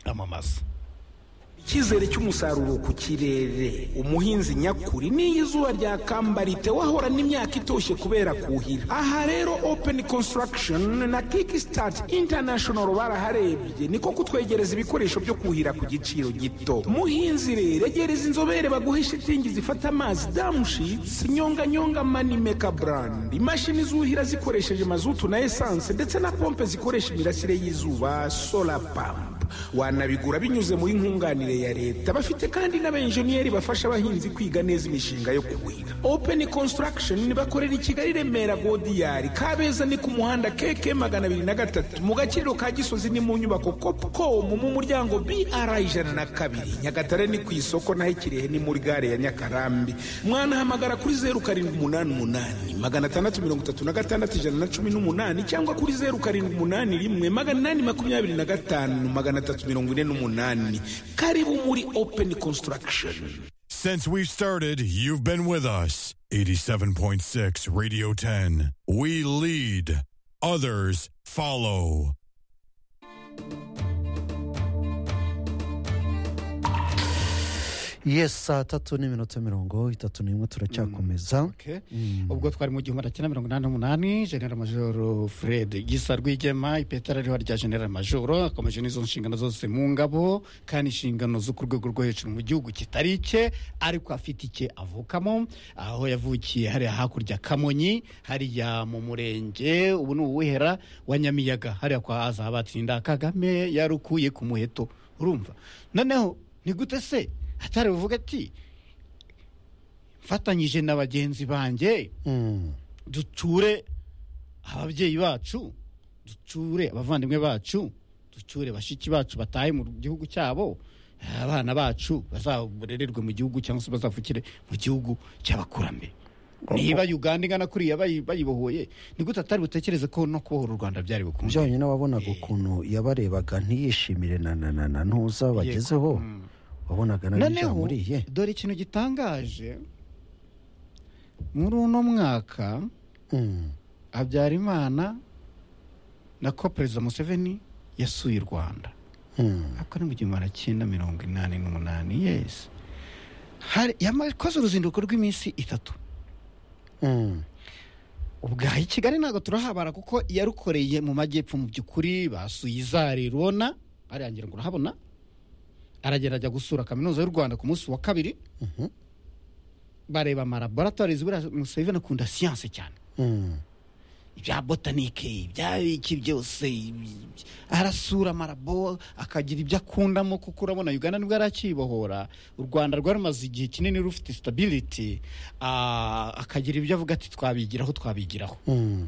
amamaza icyizere cy'umusaruro ku kirere umuhinzi nyakuri n'iyo izuba ryakamba ritewe ahorana n'imyaka itoshye kubera kuhira aha rero open construction na kickstart international baraharebye niko kutwegereza ibikoresho byo kuhira ku giciro gito muhinzi rero egereza inzobere baguhe shitingi zifata amazi damushitsi nyonganyonga manimeka brand imashini zuhira zikoresheje mazutu na esanse ndetse na pompe zikoresha imirasire y'izuba solar pump wanabigura binyuze muri nkunganire ya leta bafite kandi n'abenjeniyeri bafasha abahinzi kwiga neza imishinga yo kuhira open construction bakorera i kigali remera godiyari kabeza ni ku muhanda keke magana abiri na gatatu mu gakiriro ka gisozi ni mu nyubako copcom mu muryango br ijana na kabiri nyagatare ni ku isoko naho ikirehe ni muri gare ya nyakarambi mwanahamagara kuri zeru karindwi umunani umunani magana atandatu mirongo itatu na gatandatu ijana na cumi n'umunani cyangwa kuri zeru karindwi umunani rimwe magana inani makumyabiri na gatanu magana atatu mirongo ine n'umunani karibu muri open construction Since we've started, you've been with us. 87.6 Radio 10. We lead, others follow. yes saa tatu n'iminota mirongo itatu n'imwe turacyakomeza Okay. ubwo twari mu gihumbi cyenda mirongo inani n'umunani genera majoro fred gisa rwigema ipetara ariho rya genera majoro akomeje n'izo nshingano zose mu ngabo kandi inshingano zo ku rwego rwo hejuru mu gihugu kitari icye ariko afite icye avukamo aho yavukiye hariya hakurya kamonyi hariya mu murenge ubu ni uwihera wa nyamiyaga hariya kwa za batsinda kagame yarukuye ku muheto urumva noneho ni gute se atari buvuga ati mfatanyije na bagenzi banjye Mm. duture ababyeyi bacu duture abavandimwe bacu duture bashiki bacu batahe mu gihugu cyabo abana bacu bazaborererwe mu gihugu cyangwa se bazavukire mu gihugu cy'abakurambere niba uganda ingana kuriya bayi- bayibohoye ni gute atari butekereze ko no kubohora u rwanda byari bukunze byonyine wabonaga ukuntu yabarebaga ntiyishimire na na na na ntuza bagezeho wabonaga nawe noneho byamuriye dore ikintu gitangaje muri uno mwaka Mm. habyarimana na ko perezida museveni yasuye u rwanda Mm. ako ni mu gihumbi magana cyenda mirongo inani n'umunani yesi Hari- yamakoze uruzinduko rw'iminsi itatu Mm. ubwaha i kigali ntabwo turahabara kuko yarukoreye mu majyepfo mu by'ukuri basuye izari rubona ariyangira ngo urahabona aragenda ajya gusura kaminuza y'u rwanda ku munsi wa kabiri bareba amalaboratoire buriya museveni akunda siyanse cyane Mm. ibya botanike ibya iki byose ibi- arasura marabo akagira ibyo akundamo kuko urabona uganda nibwo arakibohora u rwanda rwari rumaze igihe kinini rufite sitabiriti akagira ibyo avuga ati twabigiraho twabigiraho Mm.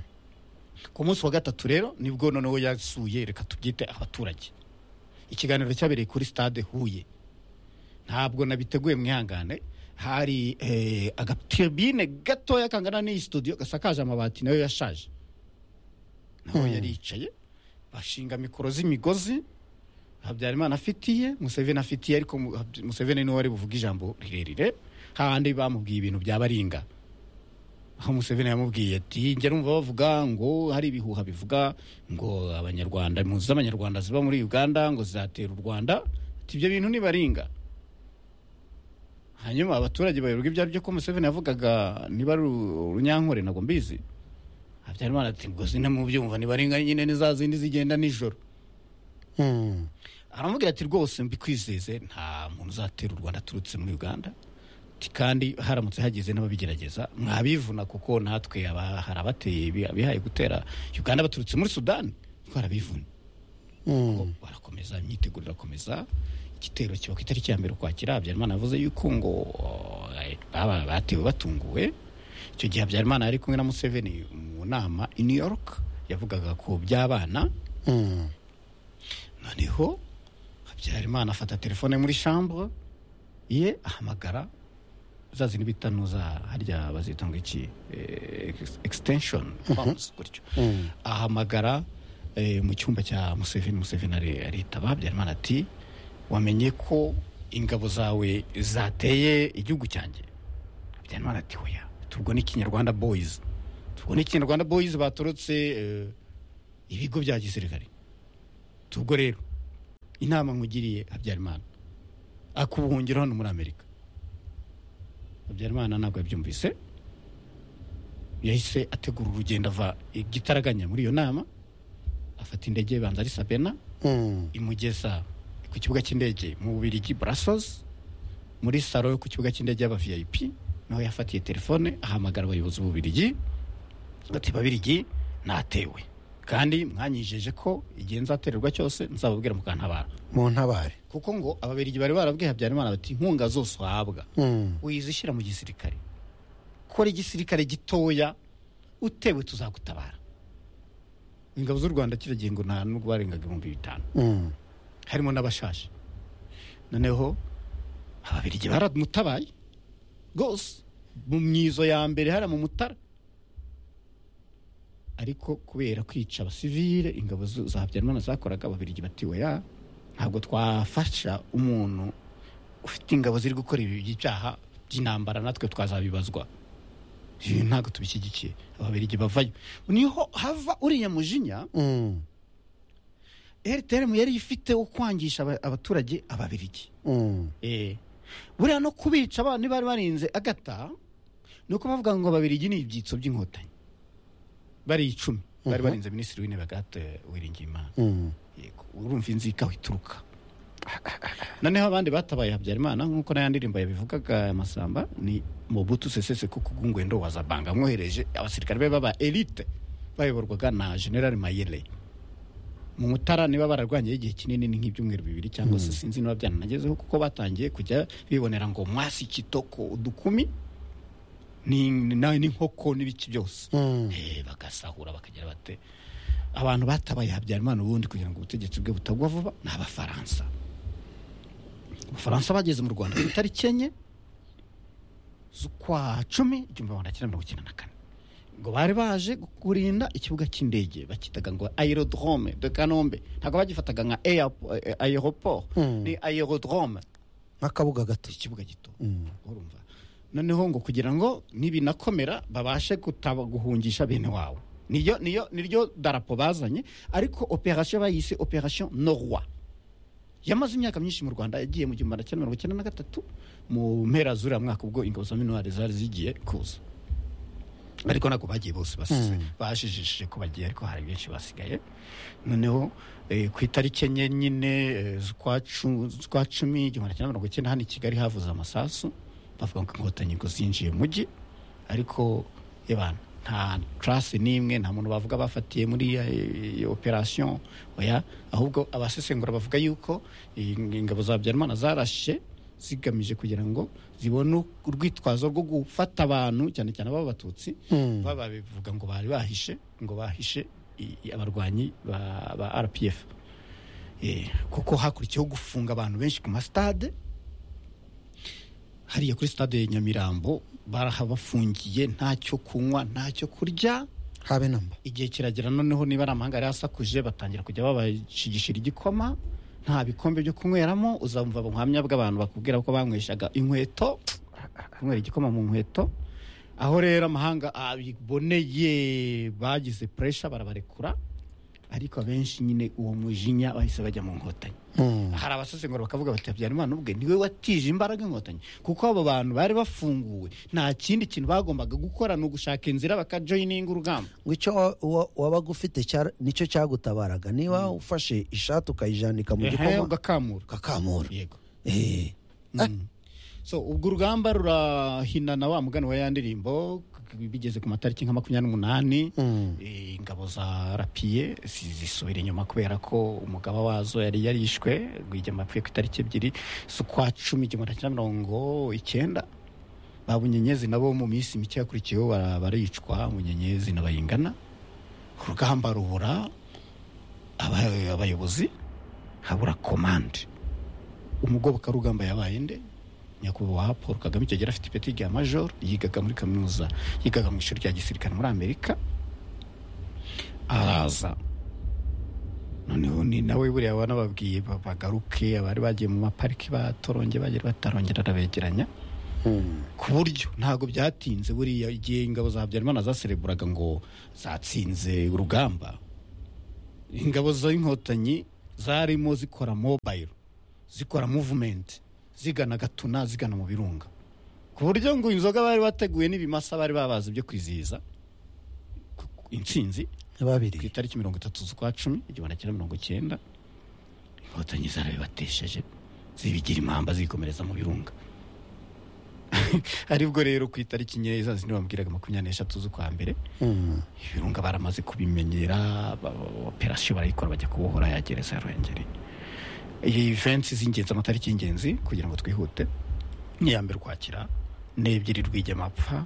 ku munsi wa gatatu rero nibwo noneho yasuye reka tubyite abaturage ikiganiro cyabereye kuri stade huye ntabwo nabiteguye mwihangane hari eh, agatiribine gatoya kangana n'iyi studio gasakaje amabati nayo yashaje naho yari yicaye bashinga mikoro z'imigozi habyarimana afitiye museveni afitiye ariko mu- Habya- museveni niwe wari buvuga ijambo rirerire hahandi bamubwiye ibintu byabaringa aho museveni yamubwiye ati njya numva bavuga ngo hari ibihuha bivuga ngo abanyarwanda impunzi z'abanyarwanda ziba muri uganda ngo zizatera u rwanda ati ibyo bintu nibaringa hanyuma abaturage bayoberwa ibyo ari byo ko museveni yavugaga niba ari uru- urunyankore ntabwo mbizi habyarimana ati ngo sinamubyumva nibaringa nyine ni za zindi zigenda nijoro Mm. aramubwira ati rwose mbikwizeze nta muntu uzatera u rwanda aturutse muri uganda Ati, kandi haramutse hagize n'ababigerageza mwabivuna kuko natwe aba- hari abateye ibi- abihaye gutera uganda baturutse muri sudani twarabivuna Mm. barakomeza imyiteguro irakomeza igitero kiba ku itariki ya mbere ukwakira habyarimana yavuze yuko ngo eh, baba- batewe batunguwe icyo gihe habyarimana yari kumwe na museveni mu nama i new york yavugaga ku by'abana Mm. noneho habyarimana afata telefone muri shambure ye ahamagara za zindi bita nuza harya bazita ngo iki eh, ex- extension phones gutyo ahamagara eh, mu cyumba cya museveni museveni ari- aritaba habyarimana ati wamenye ko ingabo zawe zateye igihugu cyanjye habyarimana ati oya tubwo ni kinyarwanda boys tubwo ni kinyarwanda boys baturutse eh, ibigo bya gisirikare tubwo rero inama nkugiriye habyarimana akubuhungiro hano muri amerika habyarimana ntabwo yabyumvise yahise ategura urugendo ava i gitaraganya muri iyo nama afata indege ibanza ari sabena Mm. imugeza ku kibuga cy'indege mu bubirigi barasozi muri salo yo ku kibuga cy'indege y'aba vip nawe yafatiye telefone ahamagara abayobozi b'ububirigi ati babirigi natewe kandi mwanyijeje ko igihe nzatererwa cyose nzababwira mukantabara mu ntabare kuko ngo ababirigi bari barabwiye habyarimana bati inkunga zose uhabwa Mm. uyizishyira mu gisirikare kora igisirikare gitoya utewe tuzagutabara ingabo z'u rwanda kiragiye ngo nta nubwo barengaga ibihumbi bitanu Mm. harimo n'abashashe noneho ababirigi baramutabaye rwose mu myizo ya mbere hariya mu mutara ariko kubera kwica abasivile ingabo zu- za habyarimana zakoraga ababirigi batiwe ya ntabwo twafasha umuntu ufite ingabo ziri gukora ibi by'ibyaha by'intambara natwe twazabibazwa ibi ntabwo tubishyigikiye ababirigi bavayo niho hava uriya mujinya Mm. rtm yari ifite wo kwangisha aba- abaturage ababirigi Mm. buriya no kubica abana bari barinze agata ni uko bavuga ngo ababirigi ni ibyitso by'inkotanyi bari icumi bari barinze minisitiri w'intebe agate wiringiyimana Mm. yego urumva inzika ituruka noneho abandi batabaye habyarimana nk'uko n'aya ndirimbo yabivugaga aya masamba ni mobutu sesese kuko ugungwendo wa zabanga amwohereje abasirikare be baba elite bayoborwaga na general mayere mu mutara niba bararwanyeho igihe kinini ni nk'ibyumweru bibiri cyangwa se sinzi niba byanagezeho kuko batangiye kujya bibonera ngo mwasi kitoko udukumi ni- ni- n'inkoko n'ibiki byose Mm. Eh, bagasahura bakagira bate abantu batabaye habyarimana ubundi kugira ngo ubutegetsi bwe butagwa vuba ni abafaransa abafaransa bageze mu rwanda ku itariki enye z'ukwa cumi igihumbi magana cyenda mirongo icyenda na kane ngo bari baje kurinda ikibuga cy'indege bakitaga ngo aerodrome de kanombe ntabwo bagifataga nka airpo- eh, aeroport Mm. ni aerodrome nk'akabuga gato ikibuga gito Mm. urumva noneho ngo kugira ngo nibinakomera babashe gutaba guhungisha bene wawe niyo niyo niryo darapo bazanye ariko operasiyo bayise operasiyo norwa yamaze imyaka myinshi mu rwanda yagiye mu gihumbi magana cyenda mirongo icyenda na gatatu mu mpera z'uriya mwaka ubwo ingabo za minuwari zari zigiye kuza ariko ntabwo bagiye bose basize bajijishije ko bagiye ariko hari benshi basigaye noneho eh, ku itariki enye nyine eh, z'ukwa cu- z'ukwa cumi igihumbi magana cyenda mirongo icyenda hano i kigali havuze amasasu bavuga ngo inkotanyi ngo zinjiye mu mujyi ariko yebana nta tarasi n'imwe nta muntu bavuga bafatiye muri iyo- iyo operasiyo oya ahubwo abasesengura bavuga yuko eh, ingabo za habyarimana zarashe zigamije kugira ngo zibone urwitwazo rwo gufata abantu cyane cyane b'abatutsi Mm. baba babivuga ngo bari bahishe ngo bahishe i- i- abarwanyi ba, ba rpf Eh, kuko hakurikiyeho gufunga abantu benshi ku masitade hariya kuri stade ya nyamirambo barahabafungiye ntacyo kunywa ntacyo kurya habe namba igihe kiragera noneho niba ari amahanga yari asakuje batangira kujya babashigishira igikoma nta bikombe byo kunyweramo uzumva ubuhamya bw'abantu bakubwira ko banyweshaga inkweto kunywera igikoma mu nkweto aho rero amahanga abiboneye bagize puresha barabarekura ariko abenshi nyine uwo mujinya bahise bajya mu nkotanyi Mm. hari abasesengura bakavuga bati habyarimana ubwe niwe watije imbaraga inkotanyi kuko abo bantu bari bafunguwe nta kindi kintu bagombaga gukora ni ugushaka inzira bakajoyininga urugamba ngo icyo wa- wa- wabaga ufite cyar- nicyo cyagutabaraga niba ufashe ishati ukayijanika mu Ehe, gikoma ugakamura ukakamura yego Eh. so ubwo urugamba rurahinana wa mugani wa ya ndirimbo k- bigeze ku matariki nka makumyabiri n'umunani Mm. Eh, ingabo za rapiye zi- zisubira inyuma kubera ko umugaba wazo yari yarishwe rwigema apfuye ku itariki ebyiri z'ukwa cumi igihumbi magana cyenda mirongo icyenda ba bunyenyezi nabo mu minsi mike yakurikiyeho bara- baricwa bunyenyezi na bayingana urugamba rubura aba- abayobozi habura komande umugobokarugamba yabaye nde nyakubahwa paul kagame icyo gihe yari afite ipeti rya major yigaga muri kaminuza yigaga mu ishuri rya gisirikare muri amerika araza noneho ni nawe buriya aba nababwiye ba- bagaruke abari bagiye mu mapariki batorongeye bagera batarongera arabegeranya Mm. ku buryo ntabwo byatinze buriya igihe ingabo za habyarimana zasereburaga ngo zatsinze urugamba ingabo z'inkotanyi zarimo zikora mobayiro zikora muvumenti zigana gatuna zigana mu birunga ku buryo ngo inzoga bari bateguye n'ibimasa bari babaze byo kwizihiza intsinzi ku babiri itariki mirongo itatu z'ukwa cumi igihumbi na mirongo icyenda inkotanyi zarabibatesheje zibigira impamba zikomereza mu birunga aribwo rero ku itariki nkeya za zindi bambwiraga makumyabiri n'eshatu z'ukwa mbere Mm. ibirunga baramaze kubimenyera ba- ba- operasiyo barayikora bajya kubohora ya gereza ya ruhengeri iyi ivensi z'ingenzi amatariki y'ingenzi kugira ngo twihute ni iya mbere ukwakira ni ebyiri rw'igemapfa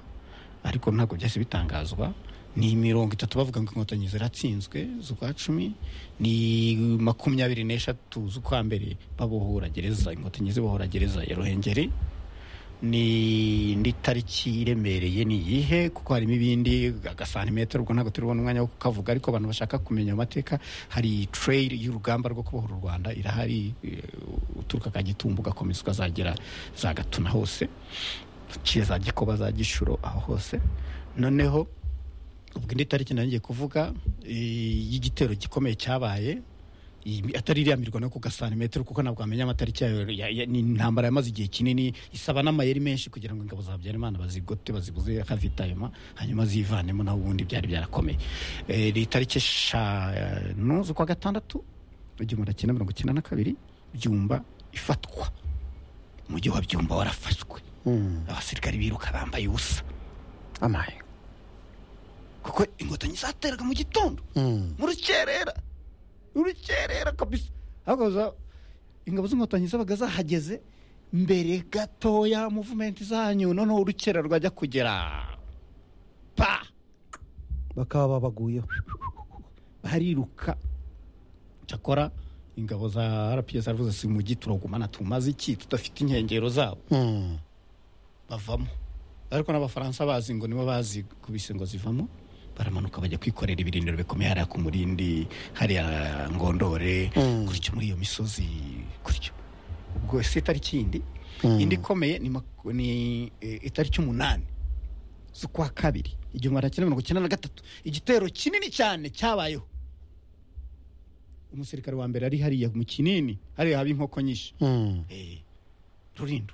ariko ntabwo byahise bitangazwa ni mirongo itatu bavuga ngo inkotanyi ziratsinzwe z'ukwa cumi ni makumyabiri n'eshatu z'ukwa mbere babohora gereza inkotanyi zibohora gereza ya ruhengeri ni indi tariki iremereye ni iyihe kuko harimo ibindi agasantimetero ubwo ntabwo turabona umwanya wo kukavuga ariko abantu bashaka kumenya amateka hari trade y'urugamba rwo kubohora u rwanda irahari eh, uturuka kagitumba ugakomeza ukazagera za gatuna hose uciye za gikoba za gishuro aho hose noneho ubwo indi tariki nari ngiye kuvuga eh, y'igitero gikomeye cyabaye iyi- atari iriya mirwano yo ku gasantimetero kuko ntabwo wamenya amatariki yayo ya- ya- ni intambara yamaze igihe kinini isaba n'amayeri menshi kugira ngo ingabo za habyarimana bazigote bazibuze akazitayuma hanyuma zivanemo naho ubundi byari byarakomeye Eh, ni itariki eshanu z'ukwa gatandatu igihumbi na cyenda mirongo icyenda na kabiri byumba ifatwa umujyi wa byumba warafashwe Mm. abasirikari biruka bambaye ubusa amaye kuko inkotanyi zateraga mu gitondo Mm. mu rukerera mu rukerera kabisa ariko za- ingabo z'inkotanyi zabaga zahageze mbere gatoya muvumenti zanyu noneho urukerera rwajya kugera pa bakaba babaguyeho bariruka cyakora ingabo za rps zaravuze si mu mugi turagumana tumaze iki tudafite inkengero zabo Mm. bavamo ariko n'abafaransa bazi ngo nibo bazi kubise ngo zivamo baramanuka bajya kwikorera ibirindiro bikomeye hariya ku murindi hariya ngondore Mm. gutyo muri iyo misozi gutyo ubwo ese itariki yindi Mm. indi ikomeye ni maku- ni eh, itariki umunani z'ukwa kabiri igihumbi magana cyenda mirongo icyenda na gatatu igitero kinini cyane cyabayeho umusirikare wa mbere ari hariya mu kinini hariya haba inkoko nyinshi Mm. Eh, rurindo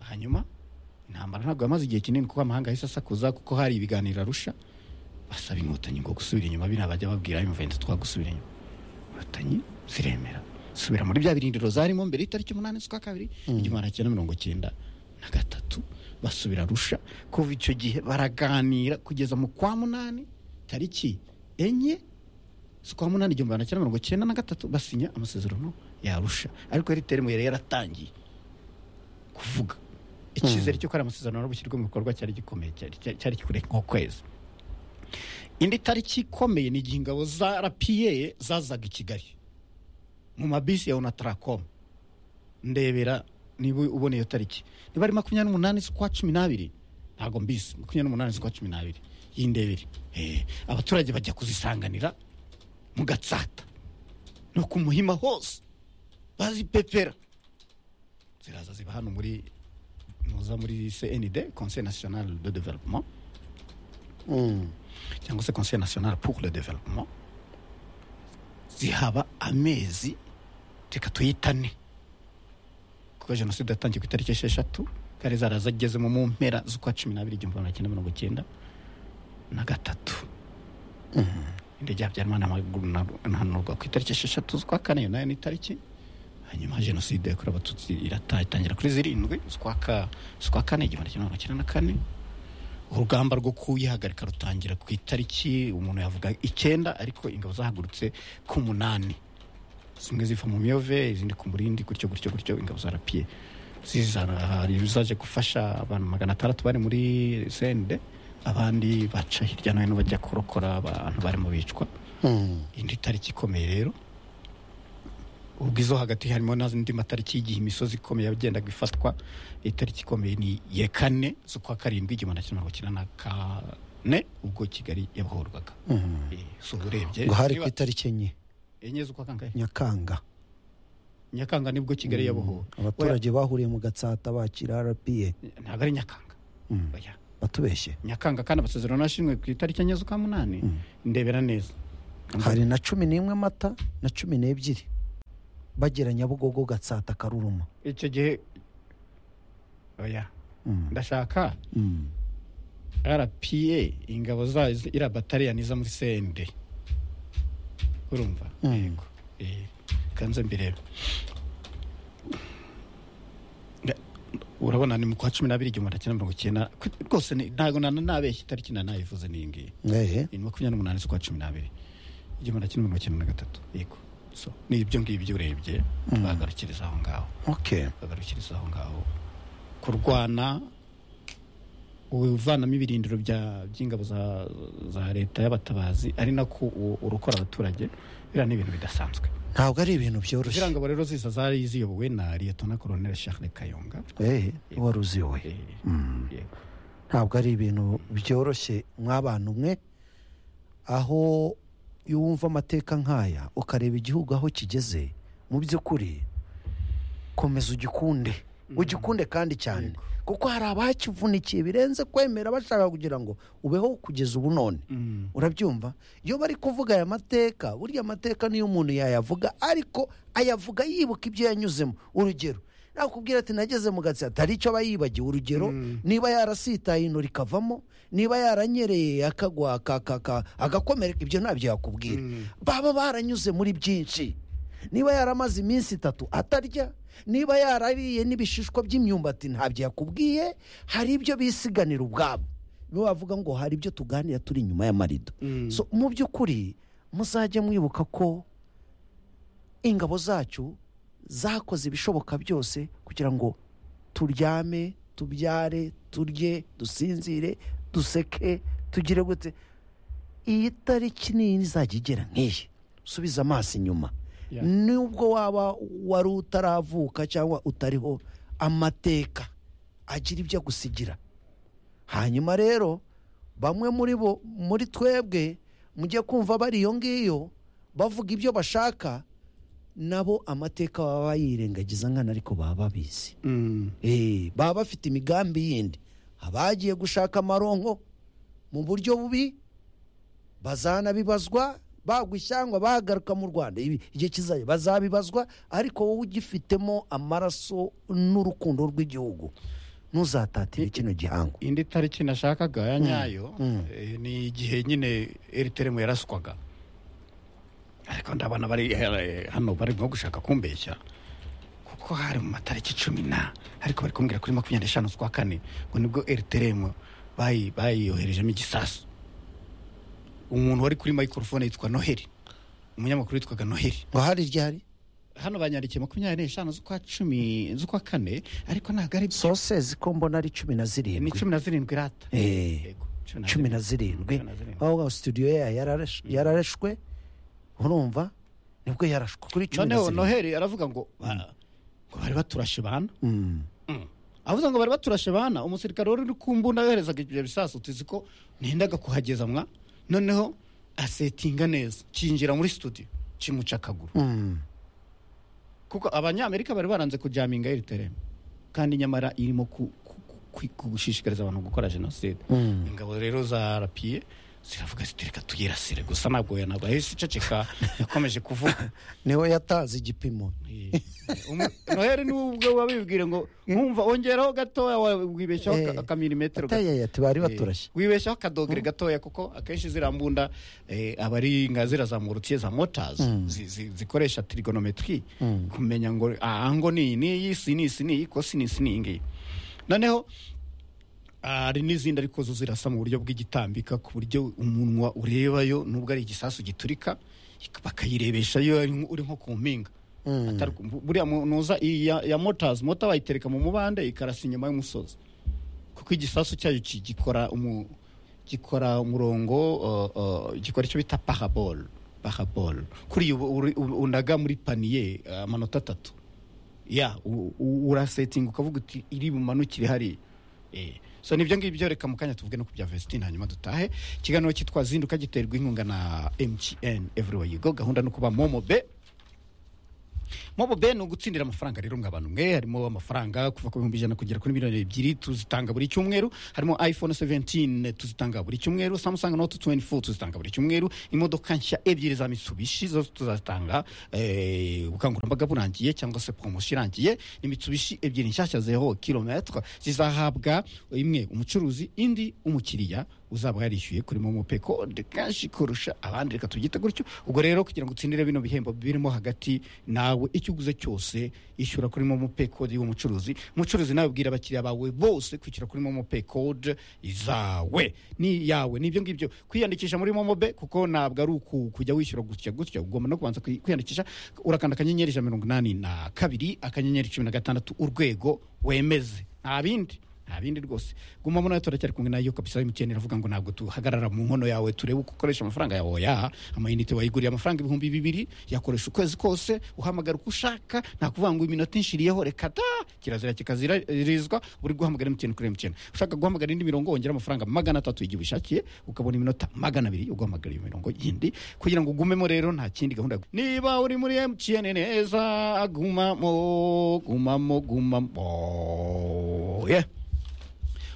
hanyuma intambara ntabwo yamaze igihe kinini kuko amahanga yahise asakuza kuko hari ibiganiro arusha basaba inkotanyi ngo gusubira inyuma biriya bajya babwira imvente twagusubira inyuma inkotanyi ziremera subira muri bya birindiro zarimo mbere y'itariki umunani z'ukwa kabiri igihumbi magana cyenda mirongo icyenda na gatatu basubira arusha kuva icyo gihe baraganira kugeza mu kwa munani tariki enye z'ukwa munani igihumbi magana cyenda mirongo icyenda na gatatu basinya amasezerano yarusha ariko eritere yari yaratangiye kuvuga icyizere cy'uko ari amasezerano ari bushyirwe mu bikorwa cyari gikomeye cyari- cyari cyari kure nk'ukwezi indi tariki ikomeye ni igihe ingabo za rapiye zazaga i kigali mu mabisi ya onatarakoma ndebera niba ubona iyo tariki niba ari makumyabiri n'umunani z'ukwa cumi n'abiri ntabwo mbizi makumyabiri n'umunani z'ukwa cumi n'abiri y'indebere Eh, abaturage bajya kuzisanganira mu gatsata no ku muhima hose bazipepera ziraza ziba hano muri muza muri cnd conseil national de développement Mm. cyangwa se conseil national pour le développement zihaba amezi reka tuyitane kuko jenoside yatangiye ku itariki esheshatu kandi zarazagezemo mu mpera z'ukwa cumi n'abiri igihumbi magana cyenda mirongo icyenda na gatatu indege ya habyarimana amaguru ntanurwa ku itariki esheshatu z'ukwa kane iyo nayo ni itariki hanyuma jenoside yakorewe abatutsi irataha itangira kuri zirindwi z'ukwa ka- z'ukwa kane igihumbi kimwe magana cyenda na kane urugamba rwo kuyihagarika rutangira ku itariki umuntu yavuga icyenda ariko ingabo zahagurutse ku munani zimwe ziva mu miyove izindi ku murindi gutyo gutyo gutyo ingabo za rapiye zizana hari ibizaje gufasha abantu magana atandatu bari muri sende abandi baca hirya no hino bajya kurokora abantu barimo bicwa Mm. indi tariki ikomeye rero ubwo izo hagati harimo n'andi matariki y'igihe imisozi ikomeye yagendaga ifatwa itariki ikomeye ni ya kane z'ukwa karindwi igihumbi magana cyenda mirongo icyenda na kane ubwo kigali yabohorwaga Mm. Eh, si ubu urebye ngo hari ku niba- itariki enye enye z'ukwa kangahe nyakanga nyakanga nibwo kigali yabohowe abaturage bahuriye mu gatsata bakira rpa Oya, ntabwo ari nyakanga Mm. Oya. batubeshye nyakanga kandi amasezerano yashinzwe ku itariki enye z'ukwa munani ndebera neza hari na cumi n'imwe amata na cumi n'ebyiri bagera nyabugogo gatsata karuruma icyo gihe oya Mm. ndashaka Mm. rpa ingabo zayo zi- iriya bataliyani iza muri sende urumva Mm. yego Eh, kanze mbirebe Nda- urabona ni mu kwa cumi n'abiri igihumbi magana cyenda mirongo icyenda ku- rwose ni- ntabwo nana nabeshya itariki na nayivuze n'iyi ngiyi Eh, ni makumyabiri n'umunani z'ukwa cumi n'abiri igihumbi magana cyenda mirongo icyenda na gatatu yego so ni ibyo ngibyo urebye bagarukiriza aho ngaho okay bagarukiriza aho ngaho kurwana uvanamo ibirindiro bya- by'ingabo za, za leta y'abatabazi ari nako u- urokora abaturage biriya ni ibintu bidasanzwe ntabwo ari ibintu byoroshye ziriya ngabo rero zisa zari ziyobowe na liyetona koroneli charles kayonga Eh, wari uziyoboye Eh, yego. ntabwo ari ibintu byoroshye mw'abantu umwe aho iyo wumva amateka nk'aya ukareba igihugu aho kigeze mu by'ukuri komeza ugikunde ugikunde kandi cyane kuko hari abakivunikiye birenze kwemera bashaka kugira ngo ubeho kugeza ubu none Mm. urabyumva iyo bari kuvuga aya mateka burya amateka niyo umuntu yayavuga ariko ayavuga yibuka ibyo yanyuzemo urugero nakubwira ati nageze mu gatsi atari icyo aba yibagiwe urugero niba yarasitaye ino rikavamo niba yaranyereye akagwa aka- aka- aka- agakomereka ibyo ntabyo yakubwira baba baranyuze muri byinshi niba yaramaze iminsi itatu atarya niba yarariye n'ibishishwa by'imyumbati ntabyo yakubwiye hari ibyo bisiganira ubwabo niba wavuga ngo hari ibyo tuganira turi inyuma y'amarido So, mu by'ukuri muzajya mwibuka ko ingabo zacu zakoze ibishoboka byose kugira ngo turyame tubyare turye dusinzire duseke tugire gute iyi tariki n'iyi izajya igera nk'iyi subiza amaso inyuma Ya. nubwo waba wari utaravuka cyangwa utariho amateka agira ibyo agusigira hanyuma rero bamwe muri bo muri twebwe mujye kumva bari iyo ngiyo bavuga ibyo bashaka nabo amateka baba bayirengagiza nkana ariko baba babizi Mm. Eh, baba bafite imigambi yindi abagiye gushaka amaronko mu buryo bubi bazanabibazwa bagwa ishyangwa bagaruka mu rwanda Ibi- igihe kizajya bazabibazwa ariko wowe ugifitemo amaraso n'urukundo rw'igihugu ntuzatatire kino gihango indi tariki nashakaga ya nyayo eh, ni igihe nyine eriteremu yaraswaga ariko ndabona bari eh, hano bari nko gushaka kumbeshya kuko hari mu matariki cumi na ariko bari kumbwira kuri makumyabiri n'eshanu z'ukwa kane ngo nibwo eriteremu bayiyoherejemo igisasu umuntu wari kuri microphone yitwa noheli umunyamakuru witwaga noheli ngo hari ryari hano banyandikiye makumyabiri n'eshanu z'ukwa cumi z'ukwa kane ariko ntabwo ari byo sosezi ko mbona ari cumi na ni zirindwi cumi na zirindwi rata Eh, Yego, cumi na zirindwi Cumi na zirindwi. aho studio yayo yararash- yararashwe urumva nibwo yarashwe kuri cumi na noneho zirindwi noheli aravuga ngo ba- ngo bari baturashe bana Mm. avuze ngo bari baturashe bana umusirikare wari uri ku mbunda yoherezaga ibyo bisasu tuzi ko ntindaga kuhageza mwa noneho asetinga neza cyinjira muri studio kimuca akaguru Mm. kuko abanyamerika bari baranze kujaminga eriteremu kandi nyamara irimo ku- ku- ku- ku- gushishikariza abantu gukora jenoside Mm. ingabo rero za rapiye ziravuga ziti reka tuyirasire gusa ntabwo yanabwo yahise iceceka yakomeje kuvuga niwe yatanze igipimo Umu- noheli niwe ubwe wabibwire ngo nkumva wongeraho gatoya wa- wibeshyaho Eh, aka- akamilimetero gato." atayaya bari Eh, baturashye wibeshyaho akadogere gatoya kuko akenshi ziriya mbunda eh, aba ari nka ziriya za morutiye za motazi zi- zi- zikoresha trigonometri kumenya ngo aha ngo ni iyi ni iyi si ni iyi si ni iyi ko si ni iyi si ni iyi ngiyi noneho hari n'izindi ariko zo zirasa mu buryo bw'igitambika ku buryo umunwa urebayo nubwo ari igisasu giturika bakayirebesha iyo ari nko- uri nko ku mpinga Atari ku- bu- buriya munuza iyi ya, ya motors mota bayitereka mu mubande ikarasa inyuma y'umusozi kuko igisasu cyayo ki- gikora umu, gikora umurongo uh, uh, gikora icyo bita parabol parabol kuri ubu uri- u- unaga muri paniye uh, amanota atatu ya u- u- urasetinga ukavuga uti iri bumanukire hariya Eh, so nibyo ngibyo reka mu kanya tuvuge no ku bya Vestine hanyuma dutahe ikiganiro cyitwa zinduka giterwa inkunga na MTN everywhere you go gahunda no kuba momo be mobo be ni ugutsindira amafaranga rero mwa bantu mwe harimo amafaranga kuva ku bihumbi ijana kugera kuri miliyoni ebyiri tuzitanga buri cyumweru harimo iphone 17 tuzitanga buri cyumweru samsung note 24 tuzitanga buri cyumweru imodoka nshya ebyiri za mitsubishi zose tuzatanga eh, ubukangurambaga burangiye cyangwa se promotion irangiye ni mitsubishi ebyiri nshyashya zero kilometre zizahabwa imwe umucuruzi indi umukiriya uzaba yarishyuye kuri momo pe kode kenshi kurusha abandi reka tubyite gutyo ubwo rero kugira ngo utsindire bino bihembo birimo hagati nawe icyo uguze cyose ishyura kuri momo pe kode y'umucuruzi umucuruzi nawe ubwira abakiriya bawe bose kwishyura kuri momo pe kode izawe ni yawe nibyo ngibyo kwiyandikisha muri momo be kuko ntabwo ari uku kujya wishyura gutya gutya ugomba no kubanza kwi- kwiyandikisha urakanda akanyenyeri ijana na mirongo inani na kabiri akanyenyeri cumi na gatandatu urwego wemeze nta bindi nta bindi rwose guma muri nawe turacyari kumwe nayo kabisa emutiyeni iravuga ngo ntabwo tuhagarara mu nkono yawe turebe uko ukoresha amafaranga yawe oya amayinite wayiguriye amafaranga ibihumbi bibiri yakoresha ukwezi kose uhamagara uko ushaka nta kuvuga ngo iminota inshiriyeho reka ta kirazira kikazirizwa uri guhamagara emutiyeni kuri emutiyeni ushaka guhamagara indi mirongo wongera amafaranga magana atatu igihe ubishakiye ukabona iminota magana abiri uguhamagara iyo mirongo yindi kugira ngo ugumemo rero nta kindi gahunda niba uri muri emutiyeni neza gumamo gumamo gumamo yeah.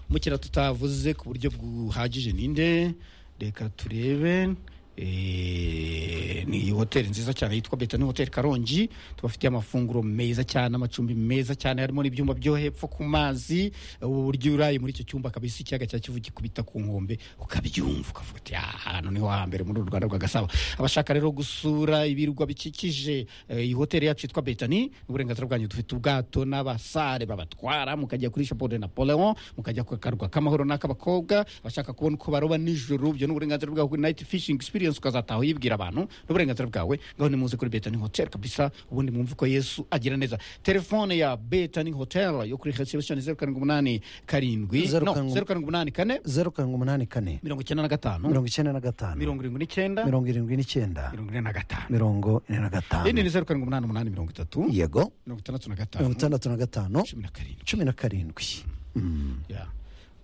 umukiriya tutavuze ku buryo buhagije ninde reka turebe Eh, ni hoteli nziza cyane yitwa betani hoteli karongi tubafitiye amafunguro meza cyane amacumbi meza cyane harimo n'ibyumba byo hepfo ku mazi uburyo uraye muri icyo cyumba kabisa ikiyaga cya kivu gikubita ku nkombe ukabyumva ukavuga uti "Ah, hano niho hambere muri uru rwanda rwa gasabo abashaka rero gusura ibirwa bikikije eh, iyi hoteli yacu yitwa betani uburenganzira bwanyu dufite ubwato n'abasare babatwara mukajya kuri shapo de napoleon mukajya ku karwa k'amahoro n'ak'abakobwa abashaka kubona uko baroba nijoro ibyo ni uburenganzira bwawe kuri night fishing experience ukazataha uyibwira abantu n'uburenganzira bwawe ngaho ni muze kuri betani hotel kabisa ubundi mwumve ko yesu agira neza telefone ya betani hotel yo kuri reception zeru karindwi umunani karindwi Zeru no karindwi- zeru karindwi umunani kane zeru karindwi umunani kane mirongo icyenda na gatanu mirongo icyenda na gatanu mirongo irindwi n'icyenda mirongo mirongo irindwi n'icyenda ine na gatanu mirongo ine na indi gatanu ni zeru karindwi umunani umunani mirongo itatu yego mirongo itandatu na mirongo gatanu itandatu na gatanu cumi na karindwi cumi na karindwi Mm. Yeah.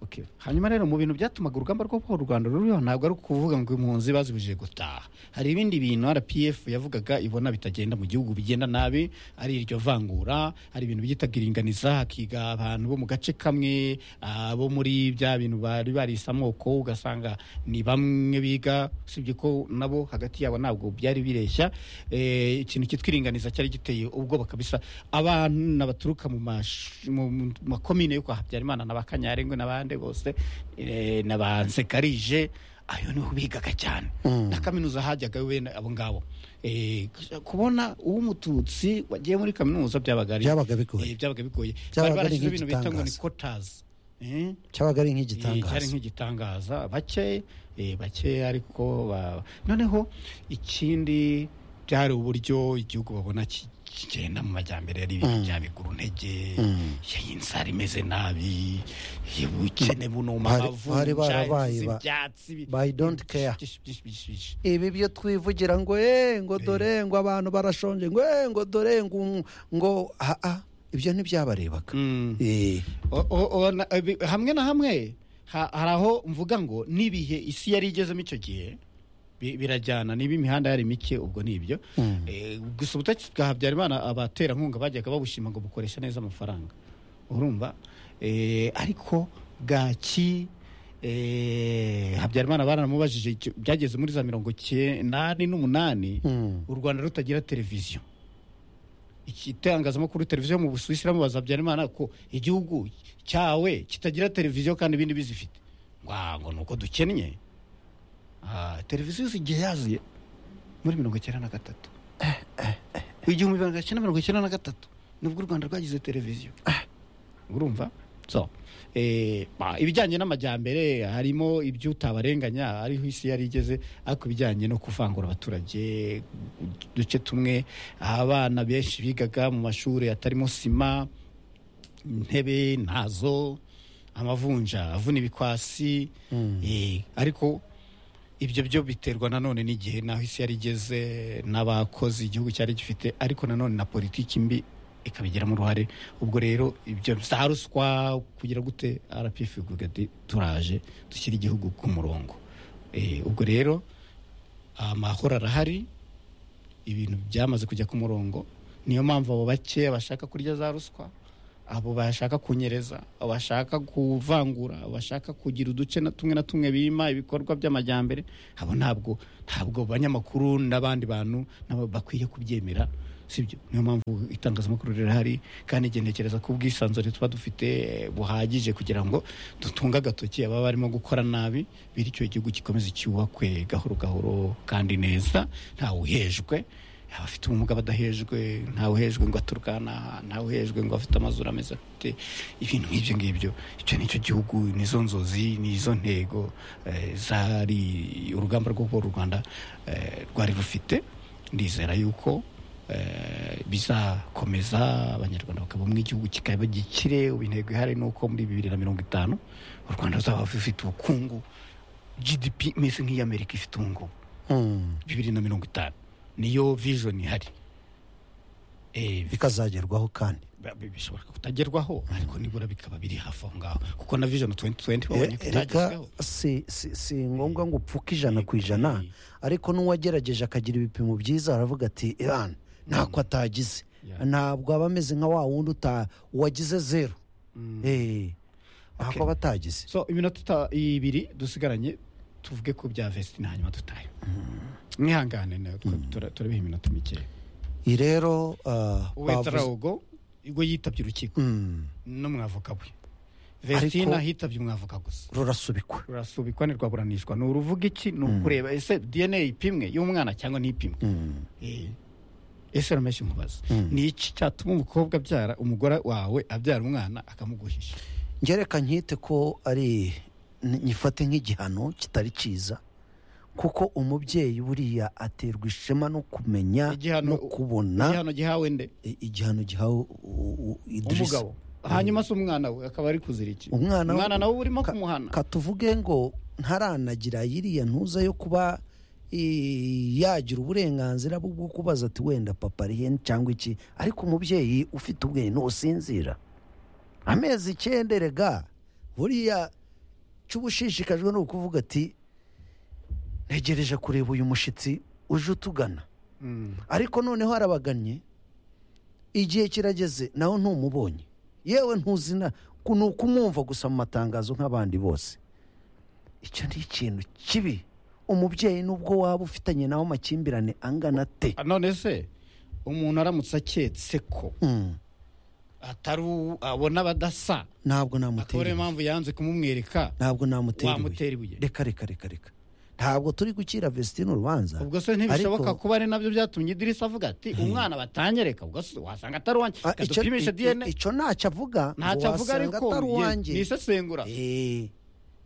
Okay. hanyuma rero mu bintu byatumaga urugamba rwo kubohora u rwanda ruriho ntabwo ari ukuvuga ngo impunzi bazibujije gutaha hari ibindi bintu rpf yavugaga ibona bitagenda mu gihugu bigenda nabi ari iryo vangura hari ibintu byitaga iringaniza hakiga abantu bo mu gace kamwe ah, bo muri bya bintu bari barisa amoko ugasanga ni bamwe biga usibye ko nabo hagati yabo ntabwo byari bireshya Eh, ikintu cyitwa iringaniza cyari giteye ubwoba kabisa abana baturuka mu mash- mu- mu makomine yo kwa habyarimana na ba kanyarengwe n'abandi bose eh, na ba nsekarije ayo niho bigaga cyane na kaminuza hajyaga bene abo ngabo Eh, kubona uw'umututsi wagiye muri kaminuza byabaga ari- Byabaga bigoye. Eh, byabaga bigoye Byabaga bari ari barashyizeho ibintu bita ngo ni nk'igitangaza. kotazi Eh? cyabaga ari Eh, cyari nk'igitangaza nk'igitangaza bake eh, bake ariko ba- noneho ikindi byari uburyo igihugu babona ki- kigenda mu majyambere ari ibintu bya biguruntege inzara imeze nabi ubukene bunuma Bari- bari barabaye ba- ibyatsi by don't care. byinshi, byinshi, byinshi, byinshi. ibi byo twivugira ngo eh ngo dore ngo abantu barashonje ngo eh ngo dore ngo ngo ah, ah, ibyo ntibyabarebaga Mm. Eh, O- o- o- na- ebi- hamwe na hamwe ha- hari aho mvuga ngo n'ibihe isi yari igezemo icyo gihe bi- birajyana niba imihanda yari mike ubwo ni ibyo Eh, gusa ubutegetsi bwa habyarimana abaterankunga bajyaga babushima ngo bukoresha neza amafaranga urumva Eh, ariko bwaki eh, habyarimana baranamubajije icyo- byageze muri za mirongo cyenda n'umunani Mm. u rwanda rutagira televiziyo itangazamakuru televiziyo mu busuwisi iramubaza habyarimana ko igihugu cyawe kitagira televiziyo kandi ibindi bizifite Ngo, ngo ni uko dukennye Ah, televiziyo zigiye yaziye muri mirongo icyenda na gatatu igihumbi magana cyenda mirongo icyenda na gatatu nibwo u rwanda rwagize televiziyo urumva so eh, ba- ibijyanye n'amajyambere harimo ibyo utabarenganya ariho isi yari igeze ariko ibijyanye no kuvangura abaturage uduce tumwe abana benshi bigaga mu mashuri atarimo sima intebe ntazo amavunja avuna ibikwasi eh, ariko ibyo byo biterwa nanone n'igihe naho isi yari igeze n'abakozi igihugu cyari gifite ariko nanone na politiki mbi ikabigiramo uruhare ubwo rero ibyo za ruswa kugira gute rpf ivuga ati turaje dushyira igihugu ku murongo Eh, ubwo rero amahoro arahari ibintu byamaze kujya ku murongo niyo mpamvu abo bake bashaka kurya za ruswa abo bashaka kunyereza abo bashaka kuvangura abo bashaka kugira uduce na tumwe na tumwe bima ibikorwa by'amajyambere abo ntabwo ntabwo banyamakuru n'abandi bantu nabo bakwiye kubyemera sibyo niyo mpamvu itangazamakuru rirahari kandi igihe ntekereza ko ubwisanzure tuba dufite buhagije kugira ngo dutunge agatoki ababa barimo gukora nabi bityo igihugu gikomeze cyubakwe gahoro gahoro kandi neza ntawe uhejwe abafite ubumuga badahejwe ntawe uhejwe ngo aturukana ntawe uhejwe ngo afite amazuru ameze afite ibintu nk'ibyo ngibyo icyo ni cyo gihugu nizo nzozi nizo ntego eh, zari urugamba rwo kubohora u rwanda eh, rwari rufite ndizera yuko eh, bizakomeza abanyarwanda bakaba mu igihugu kikaba gikire ubu intego ihari ni uko muri bibiri na mirongo itanu u rwanda ruzaba rufite ubukungu gdp imeze nk'iy'amerika ifite ubu ngubu Mm. bibiri na mirongo itanu niyo vision ihari Eh, bika- bikazagerwaho kandi ba- bi- bishobora kutagerwaho ariko nibura bikaba biri hafi aho ngaho kuko na vision 2020 E- babonye ko erega itagezweho si si- si ngombwa ngo upfuke ijana ku Yego, ijana eh. ariko n'uwagerageje akagira ibipimo byiza aravuga ati irani ntako atagize Yeah. ntabwo aba ameze nka wa wundi uta- wagize zeru Eh, Okay. ntabwo aba atagize so iminota ita- ibiri dusigaranye tuvuge ko bya vestine hanyuma dutahe mwihangane nayo twa- tura- turabiha iminota mikeya iyi rero ah, bavuze- uwetarawogo ubwo yitabye urukiko Mm, n'umwavoka we vestine hitabye umwavoka gusa rurasubikwa rurasubikwa ntirwaburanishwa ni uruvuga iki ni ukureba ese dna ipimwe y'umwana cyangwa ntipimwe Mm, Eh, ese rameshe nkubaza Mm. ni iki cyatuma umukobwa abyara umugore wawe abyara umwana akamuguhisha ngereka nkite ko ari ni- nyifate nk'igihano kitari cyiza kuko umubyeyi buriya aterwa ishema no kumenya Igihano- no kubona igihano gihawe nde i- igihano gihawe u- u- Idrissa. umugabo hanyuma se umwana we akaba ari kuzira iki umwana umwana nawe urimo ka- kumuhana katuvuge ngo ntaranagira yiriya ntuza yo kuba i- yagira uburenganzira bwo kubaza ati wenda papa ari hene cyangwa iki ariko umubyeyi ufite ubwenge ntusinzira amezi icyenda erega buriya cyo uba ushishikajwe ni ukuvuga ati ntegereje kureba uyu mushyitsi uje utugana Mm. ariko noneho arabagannye igihe kirageze nawe ntumubonye yewe ntuzina ni ukumwumva gusa mu matangazo nk'abandi bose icyo ni ikintu kibi umubyeyi n'ubwo waba ufitanye nawe amakimbirane angana ate Ah, none se umuntu aramutse aketse ko Mm, atari uwo- abona abadasa ntabwo akaba ariyo namutera ibuye. mpamvu yanze kumumwereka ntabwo namutera ibuye. wamutera ibuye reka reka reka reka ntabwo turi gukira vesitine urubanza ubwo se ntibishoboka ariko- kuba ari nabyo byatumye idirisa avuga ati umwana batanyereka ubwo se wasanga atari wanjye Ah, icyo- dupimishe i- i- dna icyo ntacyo avuga ngo ntacyo avuga wasanga ariko atari ye- uwanjye ni isesengura Eh,